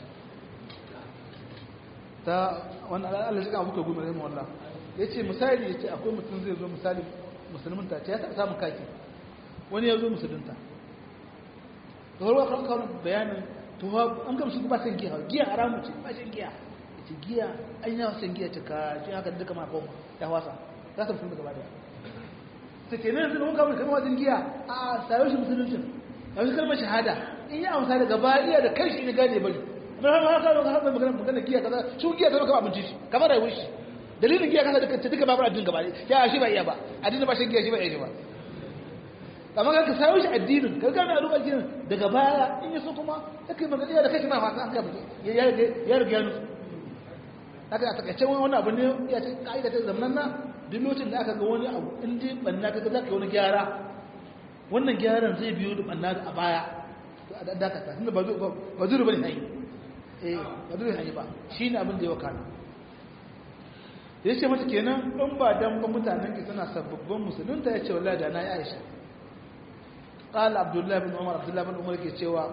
Speaker 1: ta wani Allah shi ka muka gudu rahimu wallah yace misali yace akwai mutum zai zo misali musulmin ta ce ya taɓa samun kaki wani ya zo musulunta to har kan kawo bayanin to an ga musu ba san giya giya haramu ce ba shan giya yace giya an yawa san giya ta ka shi haka duka ma koma ya wasa za ta musulunta gaba daya ta ke nan sun kawo kamar wajen giya a sayo shi musuluncin a wasu kalmar shahada in yi amsa daga baya da kai shi ne gane bari amma har ma kawo har magana magana giya kaza shi giya kaza kamar abinci shi kamar rayuwar shi dalilin giya kaza duka duka babu addinin gaba ya shi ba iya ba addinin ba shi giya shi ba iya shi ba amma ka sayo shi addinin ka gane a rubar addinin daga baya in yi so kuma ya kai magana da kai ma fasa an gaba ya riga ya nusu haka a takaice wani abu ne ya ce ka'ida ta zamanan na duk lokacin da aka ga wani abu in ji banna ka ga za ka yi wani gyara wannan gyaran zai biyo da banna a baya a dakata tunda ba zuru ba ne hanyar eh ba zuru hanyar ba shi ne abin da ya wakana ya ce mata kenan in ba dan ba mutanen ki suna sababbin musulunta ya ce wallahi da na yi aisha قال عبد الله بن عمر عبد الله بن عمر ke cewa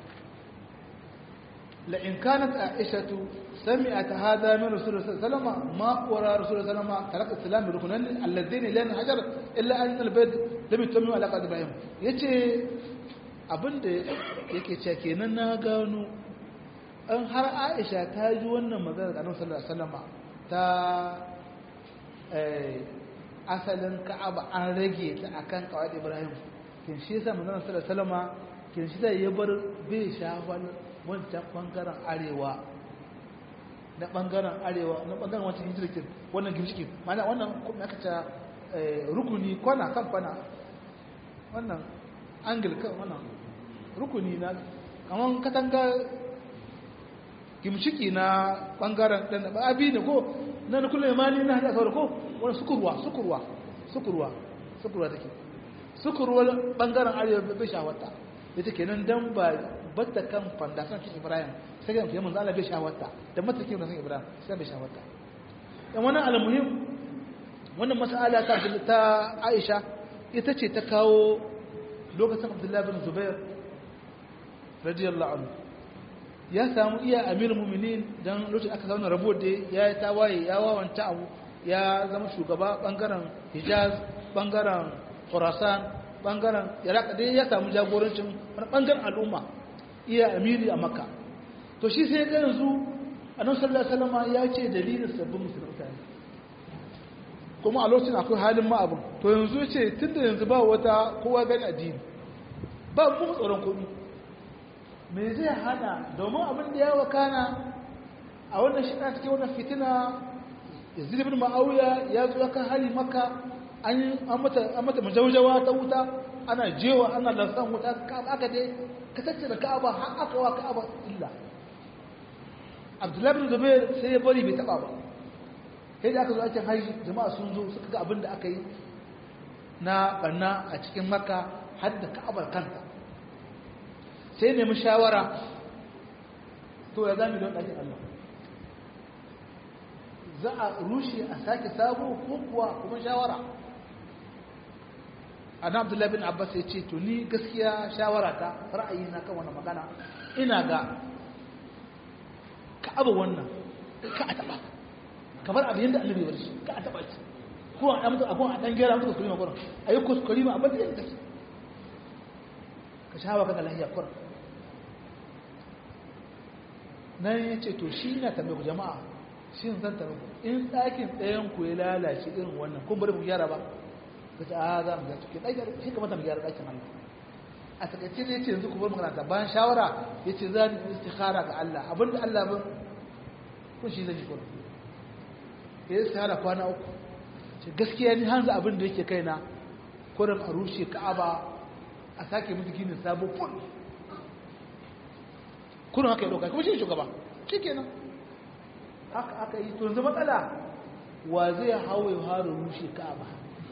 Speaker 1: لئن كانت عائشة سمعت هذا من رسول الله صلى الله عليه وسلم ما ورى رسول الله صلى الله عليه وسلم ترك السلام بركنين اللذين لا حجر إلا أن البيت لم يتمم على قد إبراهيم yace abinda yake cewa kenan na gano an har Aisha ta ji wannan magana da Annabi sallallahu alaihi wasallam ta asalin Ka'aba an rage ta akan kawai Ibrahim kin shi yasa manzon sallallahu alaihi wasallam kin shi da ya bar bai shafal wancan bangaren arewa na bangaren arewa na bangaren wancan hijirkin wannan gimshikin mana wannan kuma aka ce rukuni kwana kan kwana wannan angil kan wannan rukuni na kaman katanga gimshiki na bangaren dan abi ne ko na da kullum imani na hada sauri ko wani sukurwa sukurwa sukurwa sukurwa take sukurwa bangaren arewa bai shawarta ita kenan dan ba batta kan fandasan shi Ibrahim sai ga manzo Allah bai shawarta da matakin da san Ibrahim sai bai shawarta dan wannan almuhim wannan mas'ala ta ta Aisha ita ce ta kawo lokacin Abdullah bin Zubair radiyallahu anhu ya samu iya amir mu'minin dan lokacin aka zauna rabo da ya yi tawaye ya wawanta abu ya zama shugaba bangaren Hijaz bangaren Khurasan bangaren Iraq dai ya samu jagorancin wani bangaren al'umma iya amiri a makka to shi sai ga yanzu annabi sallallahu alaihi wasallam ya ce dalilin sabbin musulunta ne kuma a lokacin akwai halin ma abin to yanzu ce tunda yanzu ba wata kowa gani addini ba mu tsoron komai me zai hana domin abin da ya wakana a wannan shi cikin wannan fitina yazid ibn ma'awiya ya zo kan hali maka an an mata an mata majaujawa ta wuta ana jewa ana lansan wuta aka dai ka tattara ka'aba har aka wa ka'aba illa abdullahi bin zubair sai ya bari bai taba ba sai da aka zo aikin haji jama'a sun zo suka ga abin da aka yi na banna a cikin makka har da ka'abar kanta sai nemi shawara to ya zami don ɗakin allah za a rushe a sake sabo ko kuwa kuma shawara ana abdullahi bin abbas ya ce to ni gaskiya shawara ta ra'ayi na kan wannan magana ina ga ka abu wannan ka a taba kamar abin yadda annabi ya shi ka a taba shi ko a mutu akwai a dan gera mutu kuskure ma kuran ayi kuskure ma abin da yadda take ka shawa ka lahiya kuran nan ya ce to shi na tambaye ku jama'a shi zan tambaye ku in ɗakin ɗayan ku ya lalace irin wannan kun bari mu gyara ba ka ce a za mu ga cikin ɗakin shi kamata mu gyara ɗakin Allah a takaice ne ce yanzu ku bar magana ta bayan shawara ya ce za ni istikhara ga Allah abinda Allah ba kun shi zan yi kuma ya yi istikhara kwana uku ce gaskiya ni hanzu abin da yake kaina kurin a rushe ka'aba a sake musu ginin sabo ful kurin haka ya ɗauka kuma shi shugaba shi kenan haka aka yi to yanzu matsala wa zai hawa ya haru rushe ka'aba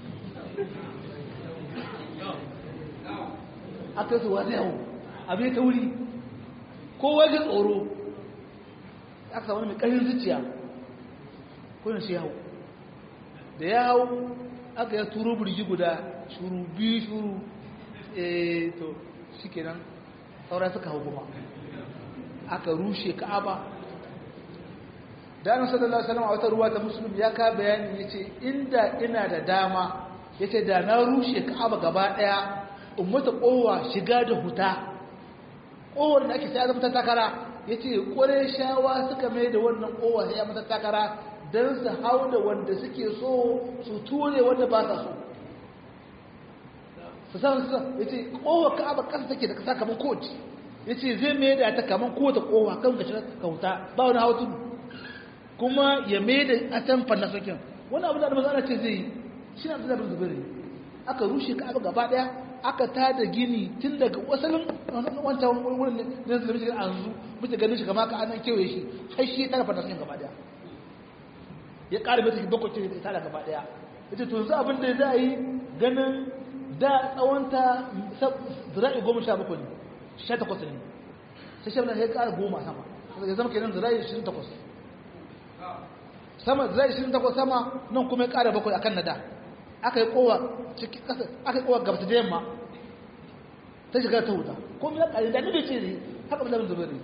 Speaker 1: aka su wani hau abin ta wuri kowa ji tsoro aka samu mai ƙarin zuciya kuna shi hau da ya hau aka ya turo burgi guda shuru biyu shuru eh to shi kenan saura suka hau kuma aka rushe ka'aba da annabi sallallahu alaihi wasallam a wata ruwa ta muslim ya ka bayani yace inda ina da dama yace da na rushe ka'aba gaba daya ummata kowa shiga da huta kowar da ake sai zama takara ya ce ƙware shawa suka mai da wannan kowa sai ya mata takara don su hau da wanda suke so su ture wanda ba sa so su san su ya ce kowa ka'aba ƙasa take da ƙasa kamar kowace ya ce zai mai da ta kamar kowace kowa kan gashi ka huta ba wani hawa tudu kuma ya mai da a can fanna sokin wani abu da da maza ce zai yi shi na da zubiri aka rushe ka'aba gaba daya aka tada gini tun daga wasalin wancan wurin da zai mishi an zu muke ganin shi kama ka anan kewaye shi har shi ya tara fantasiyan gaba daya ya ƙara bai take bakwai ce tara gaba daya ita to yanzu abin da za a yi ganin da tsawonta zira'i goma sha bakwai ne sha takwas ne sai shi ya ƙara goma sama ya zama kenan zira'i ishirin takwas sama zira'i ishirin takwas sama nan kuma ya ƙara bakwai akan na da aka yi kowa cikin ƙasa aka yi kowa gabata da yamma ta shiga ta wuta ko mai ƙari da nabe ce ne haka ba zubari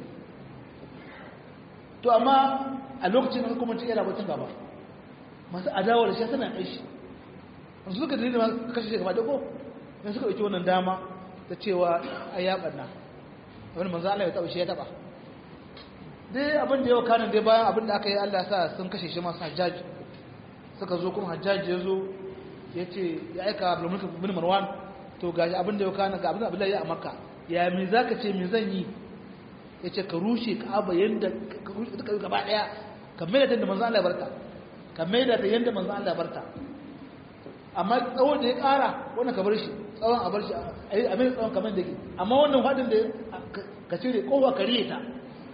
Speaker 1: to amma a lokacin da kuma cikin rabotin gaba masu adawa da shi tana aishi an suka dalilin ma kashe shi gaba da ko yan suka ɗauki wannan dama ta cewa a ya ɓanna wani manzo Allah ya taɓa shi ya taɓa dai abin da yau kanin dai bayan abin da aka yi Allah sa sun kashe shi masu hajjaji suka zo kuma hajjaji ya zo ya ce ya aika abdulmulk bin marwan to gashi abin da ya kana ga abin da abdullahi ya a makka ya me zaka ce me zan yi ya ce ka rushe ka'aba yanda ka rushe duka gaba daya ka mai da manzo Allah ya barta ka mai da yanda manzo Allah ya barta amma tsawon da ya kara wannan ka bar shi tsawon a bar shi a mai tsawon kamar da ke amma wannan hadin da ka cire kowa ka riye ta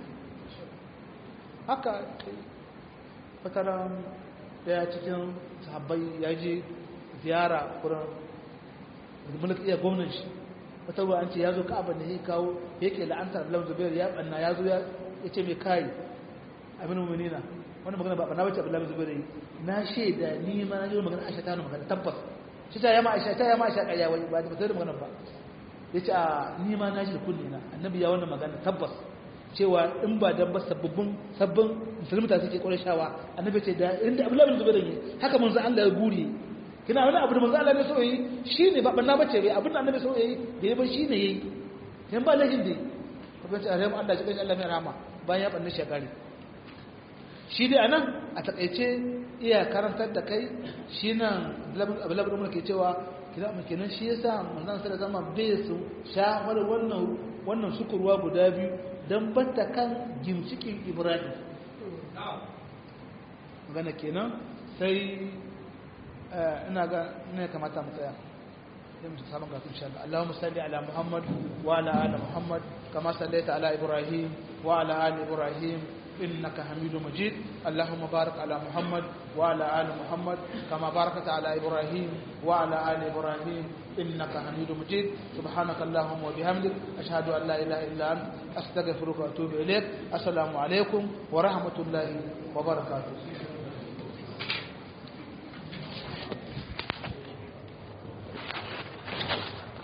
Speaker 1: haka fataran daya cikin sahabbai ya je ziyara wurin mulki iya gwamnan shi wata ruwa an ce ya zo ka'aba ne ya kawo yake la'antar abdullahi zubair ya banna ya zo ya ce mai kai abin mu'minina wani magana ba banna bace abdullahi zubair yi na shaida ni ma na ji magana aisha ta magana tabbas shi ta yama aisha ta yama aisha kariya wai ba ta da magana ba yace a ni ma na ji da kulli na annabi ya wannan magana tabbas cewa in ba dan ba sababbin sabbin musulmata suke kore shawa annabi ce da inda abdullahi zubair yi haka manzo Allah ya guri kina wani abu da manzo Allah ne so yi shine ba banna bace bai abin da annabi so yi da yayin shine yayi dan ba lahin dai ko ban ce a Allah shi kai Allah mai rahama bayan ya banne shekari shi dai anan a takeice iya karantar da kai shi nan abulabu da ke cewa kira mu kenan shi yasa manzon sai da zama bai su shafar wannan wannan sukurwa guda biyu dan batta kan gimcikin Ibrahim magana kenan sai ina ga ne kamata mu tsaya sai mu samu ga insha Allah Allahumma salli ala Muhammad wa ala ali Muhammad kama sallaita ala Ibrahim wa ala ali Ibrahim إنك حميد مجيد اللهم بارك على محمد وعلى آل محمد كما باركت على إبراهيم وعلى آل إبراهيم إنك حميد مجيد سبحانك اللهم وبحمدك أشهد أن لا إله إلا أنت أستغفرك وأتوب إليك السلام عليكم ورحمة الله وبركاته